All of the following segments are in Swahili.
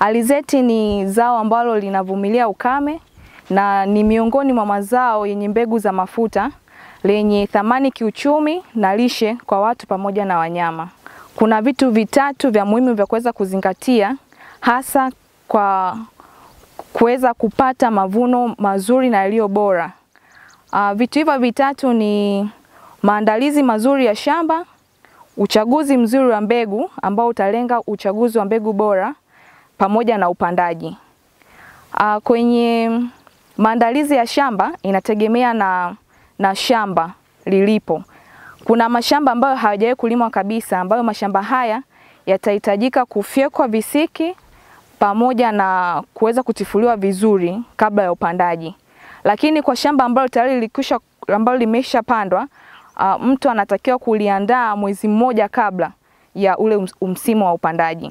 Alizeti ni zao ambalo linavumilia ukame na ni miongoni mwa mazao yenye mbegu za mafuta lenye thamani kiuchumi na lishe kwa watu pamoja na wanyama. Kuna vitu vitatu vya muhimu vya kuweza kuzingatia hasa kwa kuweza kupata mavuno mazuri na yaliyo bora. Uh, vitu hivyo vitatu ni maandalizi mazuri ya shamba, uchaguzi mzuri wa mbegu ambao utalenga uchaguzi wa mbegu bora pamoja na upandaji. Uh, kwenye maandalizi ya shamba inategemea na, na shamba lilipo. Kuna mashamba ambayo hayajawahi kulimwa kabisa, ambayo mashamba haya yatahitajika kufyekwa visiki pamoja na kuweza kutifuliwa vizuri kabla ya upandaji. Lakini kwa shamba ambalo tayari lilikwisha ambalo limeshapandwa, uh, mtu anatakiwa kuliandaa mwezi mmoja kabla ya ule msimu wa upandaji.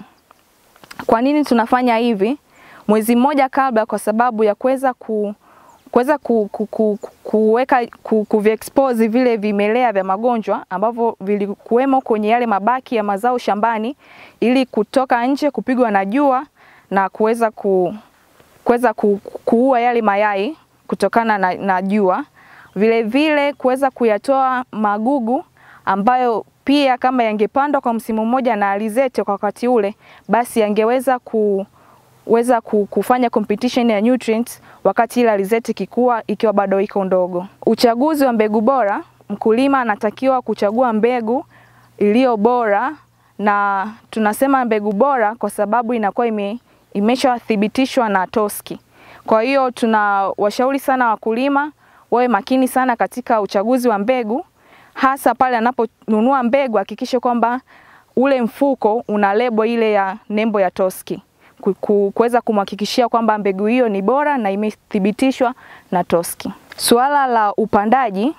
Kwa nini tunafanya hivi? Mwezi mmoja kabla, kwa sababu ya kuweza ku kuweza ku, ku, ku, kuweka ku, kuviexpose vile vimelea vya magonjwa ambavyo vilikuwemo kwenye yale mabaki ya mazao shambani, ili kutoka nje kupigwa na jua na kuweza ku, kuweza ku, kuua yale mayai kutokana na, na jua. Vile vile kuweza kuyatoa magugu ambayo pia kama yangepandwa kwa msimu mmoja na alizeti kwa wakati ule, basi yangeweza ku weza kufanya competition ya nutrients wakati ile alizeti kikua ikiwa bado iko ndogo. Uchaguzi wa mbegu bora, mkulima anatakiwa kuchagua mbegu iliyo bora, na tunasema mbegu bora kwa sababu inakuwa ime, imeshathibitishwa na TOSCI. Kwa hiyo tunawashauri sana wakulima wawe makini sana katika uchaguzi wa mbegu, hasa pale anaponunua mbegu hakikishe kwamba ule mfuko una lebo ile ya nembo ya TOSCI kuweza kumhakikishia kwamba mbegu hiyo ni bora na imethibitishwa na TOSCI. Suala la upandaji,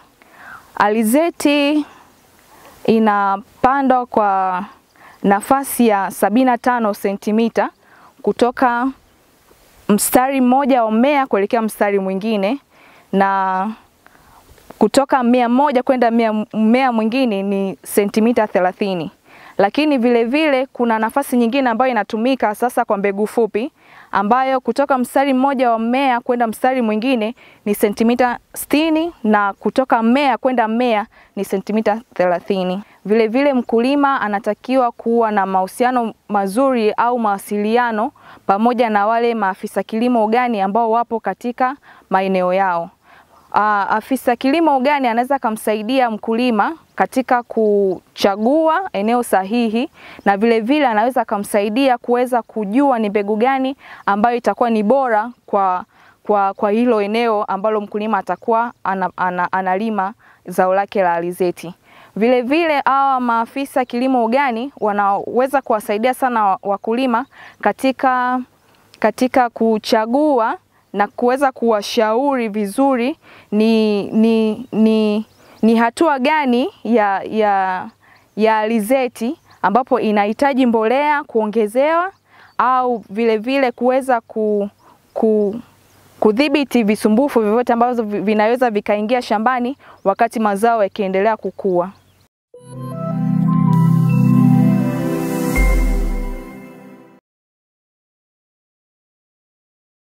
alizeti inapandwa kwa nafasi ya sabini na tano sentimita kutoka mstari mmoja wa mmea kuelekea mstari mwingine na kutoka mmea mmoja kwenda mmea mwingine ni sentimita thelathini lakini vile vile kuna nafasi nyingine ambayo inatumika sasa kwa mbegu fupi ambayo kutoka mstari mmoja wa mmea kwenda mstari mwingine ni sentimita sitini na kutoka mmea kwenda mmea ni sentimita thelathini. Vile vile mkulima anatakiwa kuwa na mahusiano mazuri au mawasiliano pamoja na wale maafisa kilimo ugani ambao wapo katika maeneo yao. Uh, afisa kilimo ugani anaweza kumsaidia mkulima katika kuchagua eneo sahihi na vile vile anaweza kumsaidia kuweza kujua ni mbegu gani ambayo itakuwa ni bora kwa, kwa, kwa hilo eneo ambalo mkulima atakuwa ana, ana, analima zao lake la alizeti. Vile vile hawa maafisa kilimo ugani wanaweza kuwasaidia sana wakulima katika, katika kuchagua na kuweza kuwashauri vizuri ni, ni, ni, ni hatua gani ya, ya, ya alizeti ambapo inahitaji mbolea kuongezewa au vile vile kuweza ku, ku, kudhibiti visumbufu vyovyote ambavyo vinaweza vikaingia shambani wakati mazao yakiendelea kukua.